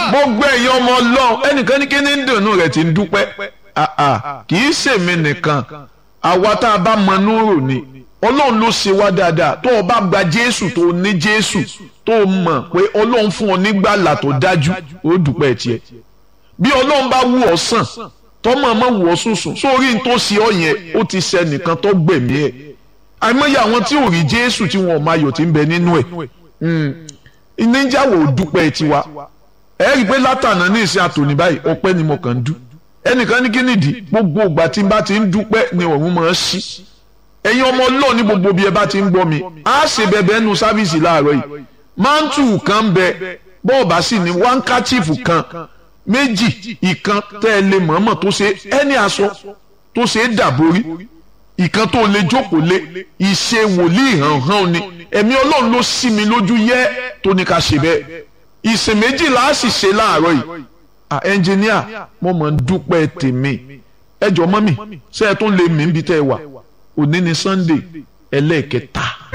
gbogbo ẹ̀yin ọmọ ọlọ́run ẹnìkan ní kí ní dùnú rẹ̀ ti ń dúpẹ́ kì í ṣèmi nìkan àwa tá a bá mọ núrò ni ọlọ́run ló ṣe wá dáadáa tó o bá gba jésù tó o ní jésù tó o mọ̀ pé ọlọ́run fún ọ nígbàlà tó dájú ó dúpẹ́ tiẹ̀ bí ọlọ́run bá wù ọ́ sàn tọ́mọ̀ mọ̀ wù ọ́ sùsùn sórí ní tó ṣe ọ yẹn ó ti ṣe nìkan tó gbẹ̀mí ẹ̀ àìmọye àwọn tí ò rí jésù tí wọn ò máa yọ̀ tí ń bẹ nínú ẹ̀ ìníjàwó dúpẹ́ tiwa ẹ rí i pé látànà ní ìsìn àtòní báyìí ọpẹ́ ni mo kàn ń dú ẹnìkan ní kí nìdí gbogbo ìgbà tí n bá ti ń dúpẹ́ ni òun máa ń ṣí ẹ̀yin ọmọ ọlọ́ọ̀ ní gbogbo bí ẹ bá ti ń gbọ́ mi á ṣe bẹ̀bẹ̀ nu sáfíìsì láàárọ̀ yìí mántù kan bẹ bọ́ọ̀bà sì ní wáńkàchífù kan méjì ìkan tẹ́ ẹ lè mọ̀ọ́mọ̀ tó ṣe ẹni aṣọ tó ṣe é dàborí ìkan tó lè jókòó lé ìṣe wòlíì hàn hàn ni ẹ̀mí ọlọ́run ló sí mi lójú yẹ́ tó ní ká ṣe bẹ́ẹ̀ ìsìn méjìlá á sì ṣe láàárọ̀ yìí ah ẹnjìníà mo mọ̀ ń dúpẹ́ tèmi ẹ jọ mọ́ mi ṣé ẹ tún lè mí bí tẹ́ ẹ wà òní ni Sunday ẹlẹ́ẹ̀kẹta